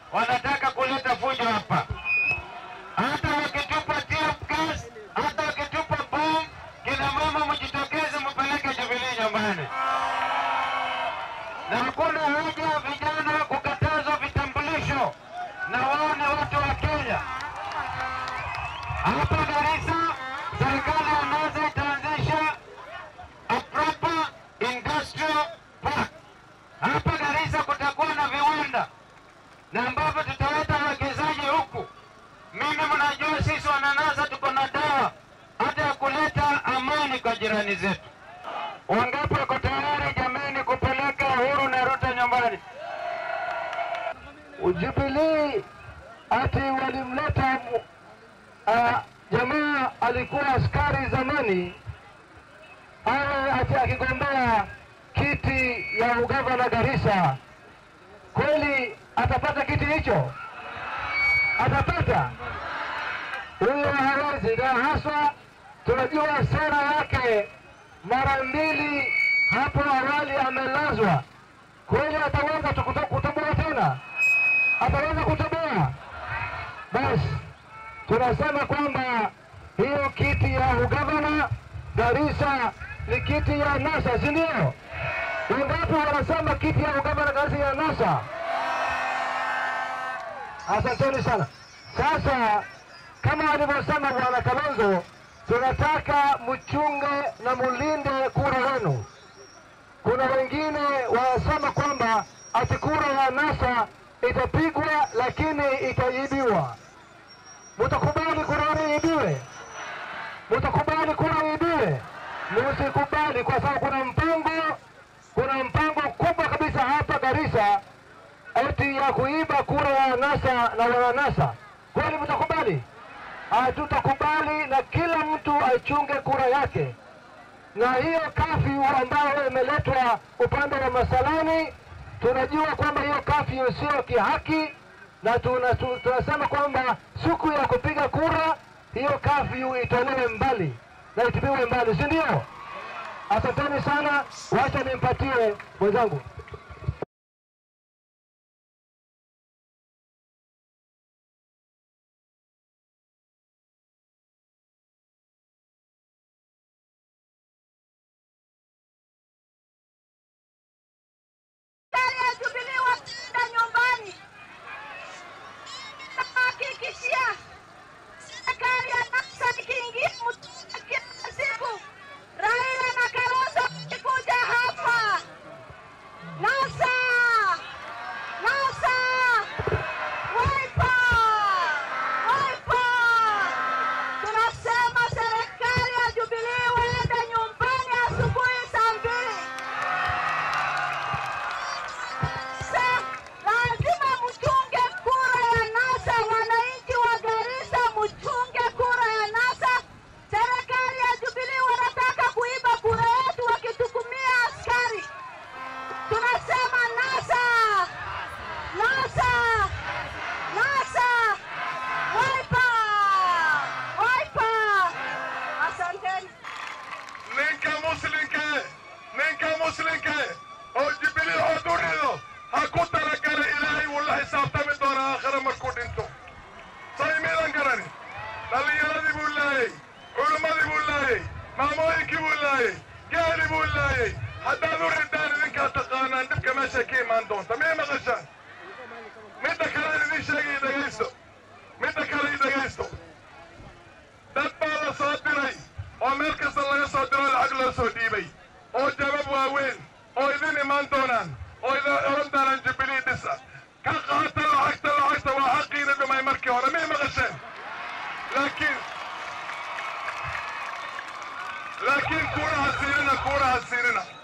wanataka kuleta fujo hapa. Hata wakitupa tear gas, hata wakitupa bomu, kina mama mjitokeze, mpeleke Jubilee nyumbani, na hakuna haja vijana kukatazwa vitambulisho, na wao ni watu wa Kenya. Hapa Garissa, serikali ya NASA itaanzisha a proper industrial park. Hapa Garissa kutakuwa na viwanda na ambavyo tutaleta wawekezaji huku. Mimi mnajua sisi wananasa tuko na dawa hata ya kuleta amani kwa jirani zetu. Wangapi wako tayari jameni kupeleka Uhuru na Ruto nyumbani? Jubilee ati walimleta uh, jamaa alikuwa askari zamani, awe ati akigombea kiti ya ugavana Garissa. Kweli atapata kiti hicho? Atapata? Huyo hawezi, na haswa tunajua sera yake. Mara mbili hapo awali amelazwa. Kweli ataweza tu kuto- kutoboa tena? Ataweza kutoboa? Basi tunasema kwamba hiyo kiti ya ugavana Garissa ni kiti ya NASA, si ndio? Wangapi wanasema kiti ya ugavana Garissa ya NASA? Asanteni sana. Sasa kama alivyosema bwana Kalonzo, tunataka mchunge na mulinde kura wenu. Kuna wengine wanasema kwamba ati kura ya NASA itapigwa lakini itaibiwa. Mutakubali kura yenu iibiwe? Mutakubali kura iibiwe? Musikubali, kwa sababu kuna mpango, kuna mpango kubwa kabisa hapa Garissa eti ya kuiba kura ya NASA na wananasa. Kweli mtakubali? Hatutakubali, na kila mtu achunge kura yake. Na hiyo kafyu ambayo imeletwa upande wa Masalani, tunajua kwamba hiyo kafyu sio kihaki, na tuna, tu- tunasema kwamba siku ya kupiga kura hiyo kafyu itolewe mbali na itupiwe mbali, si ndio? Asanteni sana, wacha nimpatie mwenzangu. Serikali ya Jubilee wataenda nyumbani. Nahakikishia serikali ya NASA ikiingia mtaa kila siku, Raila na Kalonzo wakikuja hapa, NASA, NASA, Wiper, Wiper. Tunasema serikali ya Jubilee waende nyumbani asubuhi saa mbili. Sa- lazima mchunge kura ya NASA. Wananchi wa Garissa, mchunge kura ya NASA. Serikali ya Jubilee wanataka kuiba kura yetu wakitukumia askari. Tunasema NASA, NASA, NASA, Wiper, Wiper. Asanteni. ninka muslinke ninka muslinke oo jibilii oo durido ha ku talagala ilaahay wuu la xisaabtami doonaa aakhira markuu dhinto saymiidan garani dhallinyaradii buu laayey culimmadii buu laayey maamooyinkii buu laayey gaali buu laayey haddaad u ridaan idinkaa taqaanaan dhibka meeshay ka imaan doonta miyay maqashaan midda kale aan idin sheegay dhegaysto midda kale i dhegaysto dad baa la soo diray oo meel kasta laga soo diro lacag loo soo dhiibay oo jabab waaweyn oo idin imaan doonaan oo idin oran doonaan jubilee dhisa ka qaata lacagta lacagta waa xaqiina dhumay markii hore miyay maqasheen laakiin laakiin kuuna hasiinina kuuna hasiinina